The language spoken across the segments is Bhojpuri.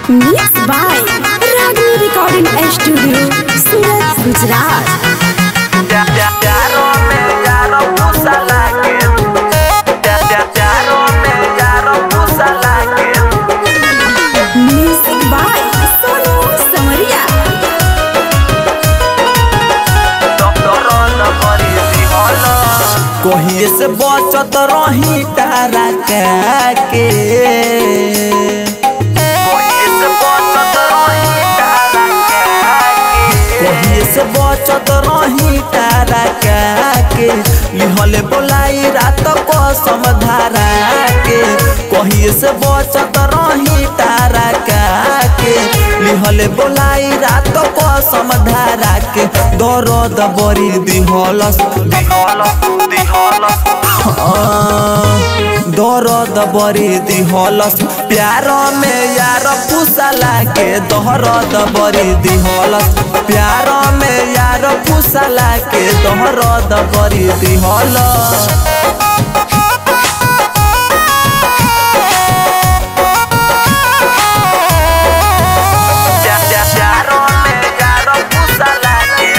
Mixed by Ragni Recording Studio, Surat, Gujarat. यारो में यारो पूसा लागे यारो में यारो पूसा लागे Music by Sonu Samaria. Doctor करी दिहल कहिए से बचत रही तारा के कोई से बचत रही तारा के कहिए से बचत रही तारा के लिहले बोलाई रात को समधारा के कहिए से बचत रही तारा के लिहले बोलाई रात को समधारा के दर्द बड़ी दिहलस दिहल दिहल दर्द बड़ी दिहलस प्यार में यार फुसला के दर्द बड़ी दिहलस प्यार में यार फुसला के दर्द बड़ी दिहलस यारो में यारो पूसा लागे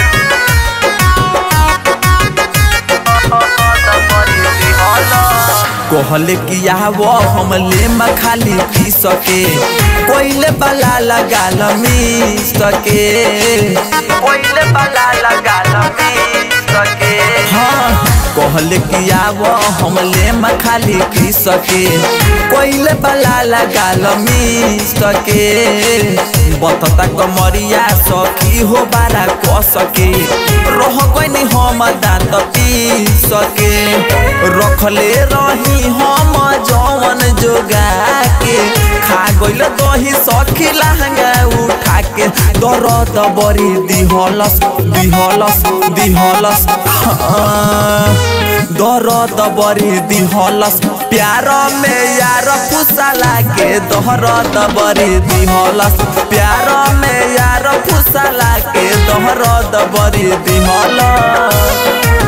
करी दिहल कहले कि आव हम ले खाली पी सके कोइले बला लगाल मी सके कोइले बला लगा लगी सके हाँ कहले कि आव हम ले खाली पी सके कोइले बला लगाल मी सके बतता कमरिया सखी हो बारा क सके रह गइनी हम दांत पी सके रखले रही हम जवन जोगा के खा गइल दही सखी लहंगा उठा के दर्द बड़ी दिहलस दिहलस दिहलस हाँ, दर्द बड़ी दिहलस प्यार में यार फुसला के दर्द बड़ी दिहलस प्यार में यार फुसला के दर्द बड़ी दिहलस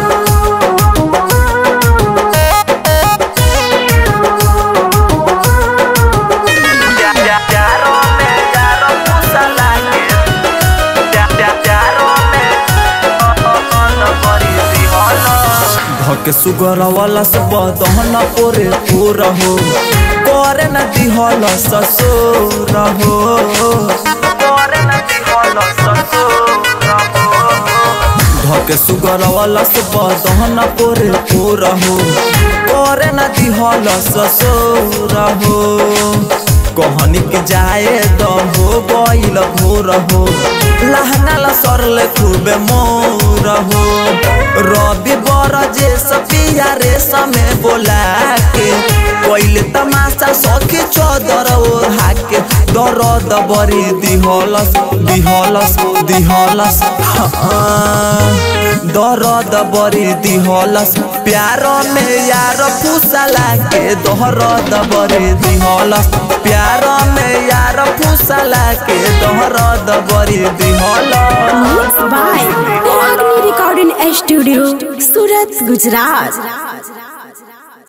यारो में यारो पूसा लागे यारो में करी दिहल धक सुगर वाला सब दहन पोरे पूर हो करे न दिहल ससुर हो करे न दिहल ससुर धक सुगर वाला सब दहन पोरे पूर हो करे न दिहल ससुर हो कहनी के जाए द हो गइल भोर हो लहंगा ला सरले खूबे मोर हो रवि बर जे सपिया रे समय बोला के पहिले तमाशा सखी चदर ओढ़ा के दर्द बड़ी दिहलस दिहलस दिहलस हाँ, दर्द बड़ी दिहलस प्यार में यार फुसला के दर्द बड़ी दिहलस प्यार में यार फुसला के दर्द बड़ी दिहलस Mixed by Ragni Recording Studio, Surat, Gujarat.